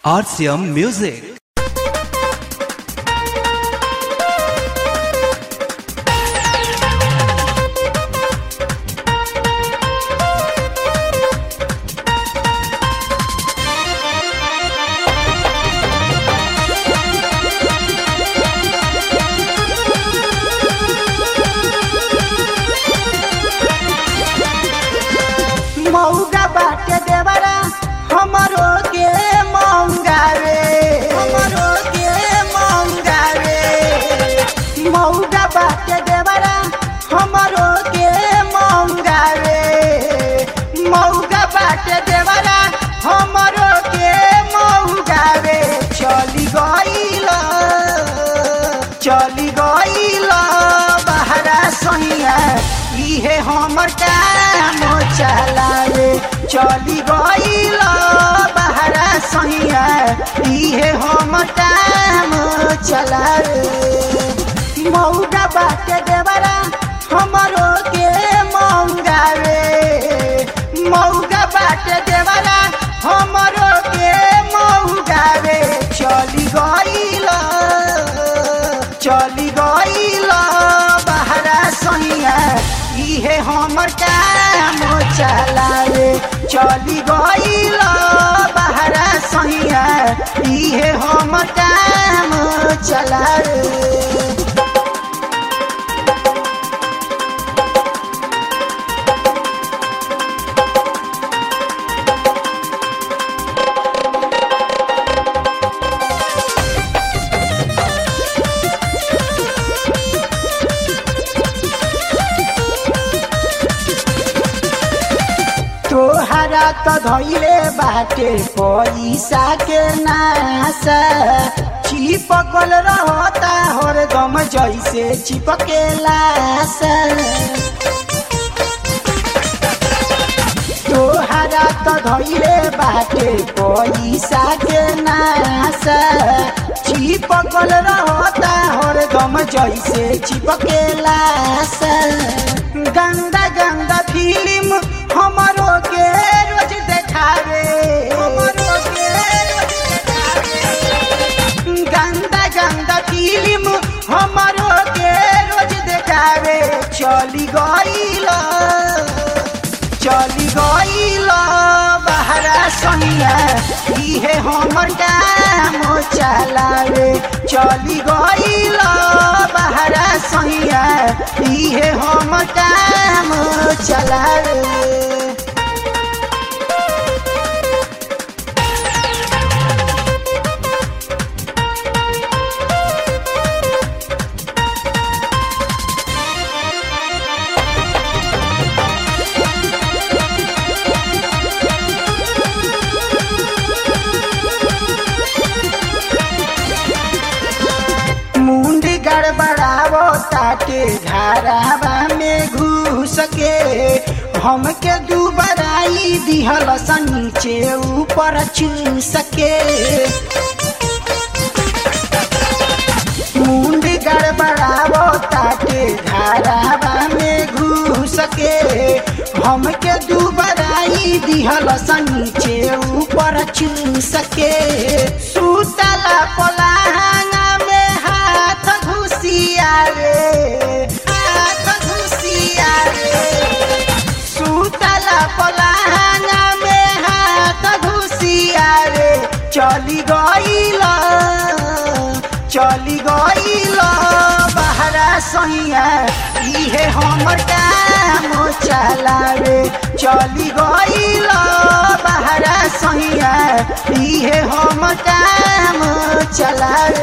RCM Music. मौगा बाटे देवरा हमरो के मौगा रे हमरो के मौगा रे मौगा बाटे देवरा हमरो के मौगा रे मौगा बाटे देवरा हमरो के मौगा रे चली गईल चली गईल बहरा सैया इहे हमर काम चलावे चली गईल बहरा सैया इहे हमर काम चलावे मौगा बाटे देवरा हमरो के मौगा रे मौगा बाटे देवरा हमरो के मौगा रे चली गईल चली गईल बहरा सैया इहे हमर काम चलावे चली गईल बहरा सैया इहे हमर काम चलावे तोहरा त धैले बाटे पैसा के नासा चिपकल रहता हरदम जैसे चिपकेला सा तोहरा त धैले बाटे पैसा के नासा चिपकल रहता हरदम जैसे चिपकेला सा गंदा गंदा फिल्म हमरो के रोज देखावे हमरो के रोज देखावे गंदा गंदा फिल्म हमरो के रोज देखावे चली गईल चली गईल बहरा सैया इहे हमर काम चलावे चली गईल बहरा सैया इहे हमर काम चलावे मुंडी गड़बड़ावो ताके घरावा में घुस के हमके दुबराई दिहल स नीचे ऊपर चूस के मुंडी गड़बड़ावो ताके घरावा में घुस के हमके दुबराई दिहल स नीचे ऊपर चूस के सुतला पलाहाना में हाथ घुसिया रे हाथ घुसिया रे सुतला पलाहाना में हाथ घुसिया रे चली गईल चली गईल बहरा सैया इहे हमर काम चलावे चली गईल बहरा सैया इहे हमर काम चलावे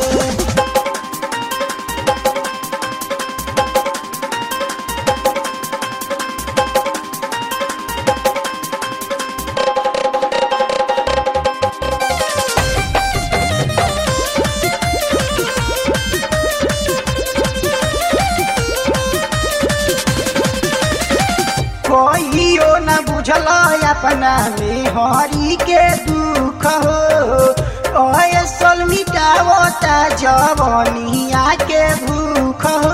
कहियो न बुझल अपना में हरी के दुख हो ऐसल मिटावता जवनिया के भूख हो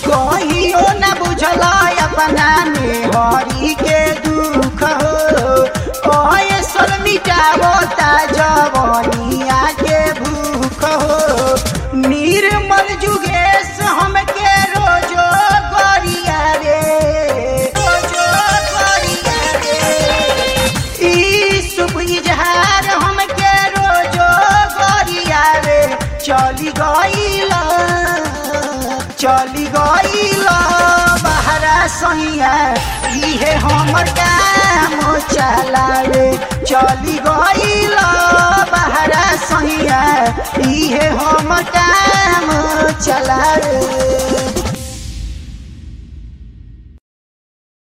कहियो न बुझल अपना में हरी के दुख हो मिटावता जवनिया के भूख हो निर्मल जुगेश हमके रोजो गरिया रे रोजो गरिया रे ई शुभ इजहार हमके रोजो गरिया रे चली गईला चली गईला बहरा सैया इहे हमर काम चलावे चली गईला बहरा सैया इहे हमर काम चलावे